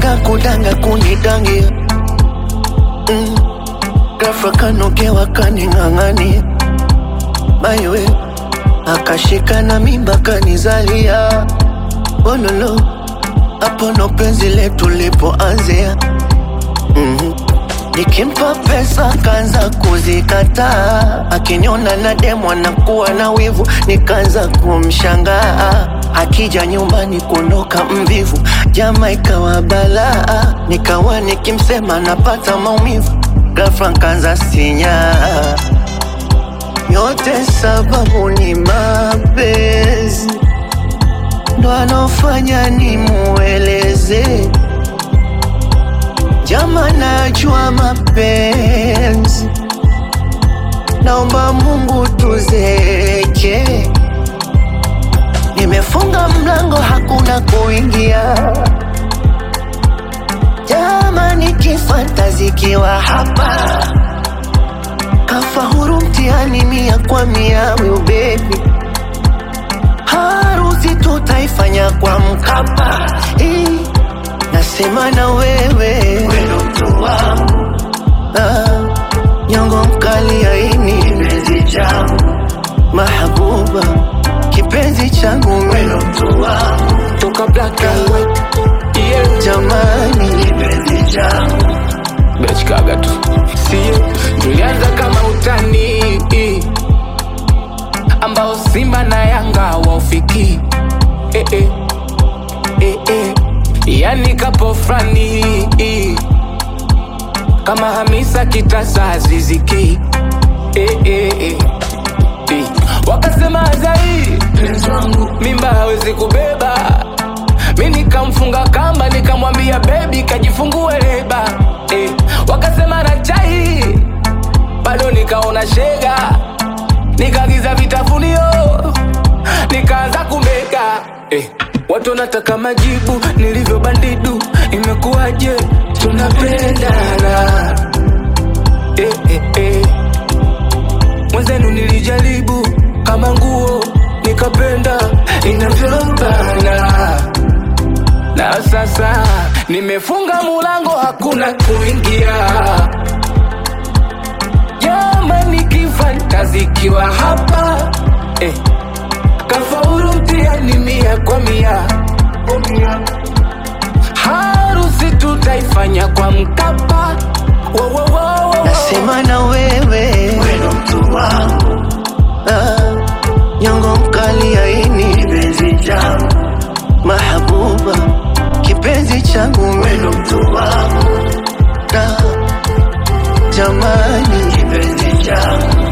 kutaka kudanga kunidangia mm. Ghafla kanogewa kaning'ang'ania maiwe akashika na mimba kanizalia ololo hapo ndo penzi letu lipoanzia mm Nikimpa pesa kaanza kuzikataa, akiniona na demu anakuwa na wivu, nikaanza kumshangaa. Akija nyumbani kuondoka mvivu, jama ikawa balaa, nikawa nikimsema napata maumivu, ghafla nkaanza sinyaa. Yote sababu ni mapenzi, ndo anofanya nimueleze Jama, najua mapenzi, naomba Mungu tuzeke. Nimefunga mlango, hakuna kuingia. Jama, nikifuata zikiwa hapa, kafa huru mtihani mia kwa mia, will baby harusi tutaifanya kwa Mkapa. Eh, Nasema na wewe wendo mtu wangu ah, nyongo mkali aini kipenzi changu mahabuba kipenzi changu wendo mtu wangu toka black and white yeah. jamani kipenzi changu bechkaga tu sie tulianza kama utani ambao simba na yanga waufiki eh, eh. Eh, eh. yani kapo frani kama hamisa kitasa aziziki eh, eh, eh. Eh. wakasema azai mimba hawezi kubeba mi nikamfunga kamba nikamwambia bebi kajifungue leba eh. wakasema na chai bado nikaona shega nikagiza vitafunio nikaanza kumeka eh. watu wanataka majibu nilivyo bandidu imekuwaje tunapendana eh, eh, eh. mwenzenu nilijaribu kama nguo nikapenda inavyobana na sasa nimefunga mulango hakuna kuingia jamani kifantazikiwa hapa eh. kafaulu mtihani mia kwa mia harusi tutaifanya kwa mkapa Wo, wo, wo, wo. nasema na wewe wendo mtu wangu ah, nyongo mkali aini kipenzi changu mahabuba kipenzi changu wendo mtu wangu ah, jamani kipenzi changu